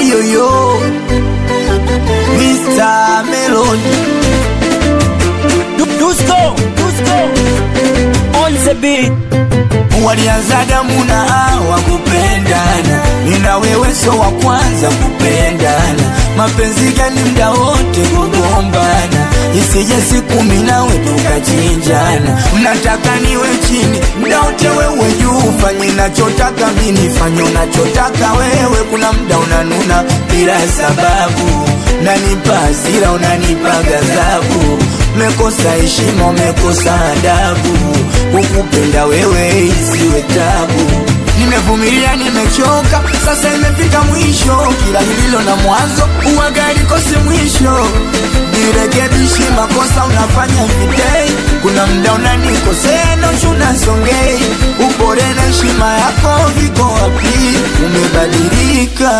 yoyo Mr. Melody Dusko, Dusko, on the beat. walianza damu na hawa kupendana, nina wewe so wa kwanza kupendana. Mapenzi gani mda wote kugombana, isije siku mimi nawe tukachinjana. Mnataka niwe chini mda wote, wewe juu, fanye nachotaka mimi, fanye unachotaka wewe. Kuna mda unanuna bila sababu, nanipa hasira, unanipa ghadhabu mekosa heshima, umekosa adabu. Kukupenda wewe isiwe tabu. Nimevumilia, nimechoka, sasa imefika mwisho. Kila lililo na mwanzo uwaga likose mwisho. Nirekebishi makosa unafanya videi, kuna mda unanikosea nochu nasongei. Upore na heshima yako viko wapi? Umebadilika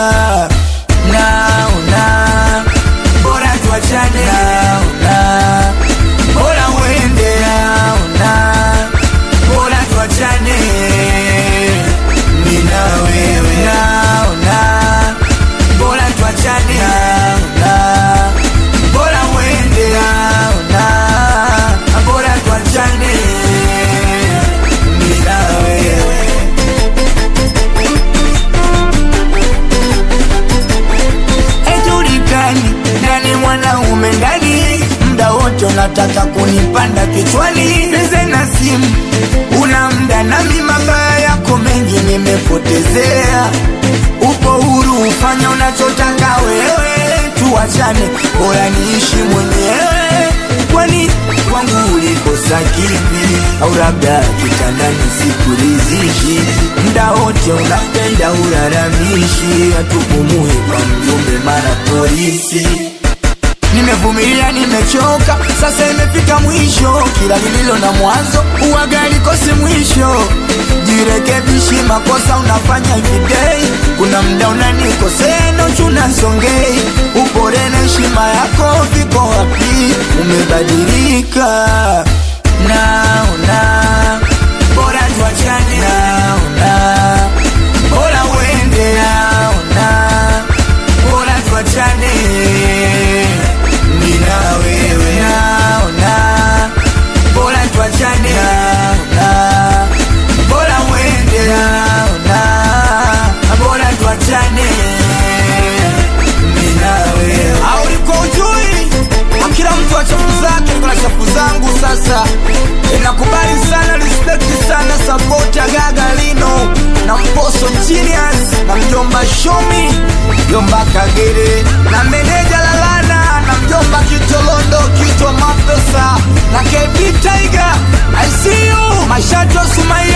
naona bora tuachane naona bora uende naona bora tuachane mimi na wewe naona bora tuachane naona bora uende naona bora tuachane mimi na wewe haijulikani nani mwanaume ndani, mda wote unataka kunipanda kichwani. Peze na simu una mda nami, mabaya yako mengi nimepotezea. Upo huru ufanya unachotaka wewe, tuachane, bora niishi mwenyewe. Kwani kwangu ulikosa kipi? Au labda kitandani sikuridhishi? Mda wote unapenda ulalamishi, hatupumui kwa mjumbe mara polisi. Nimevumilia, nimechoka, sasa imefika mwisho. Kila lililo na mwanzo uwaga likose mwisho. Jirekebishi makosa unafanya everyday, kuna mda unanikosea nochu unasongei. Upore na heshima yako viko wapi? Umebadilika, naona bora tuachane, naona bora uende, naona bora tuachane mimi na wewe naona bora tuachane naona bora uende naona bora tuachane mimi na wewe au ulikuwa ujui kila mtu wa chafu zake niko na chafu zangu sasa inakubali sana respect sana support ya gaga lino na mposo genius na mjomba shomi mjomba kagere na meneja lalana na mjomba kitolondo kitwa mapesa na kb tiger i see you mashato sumai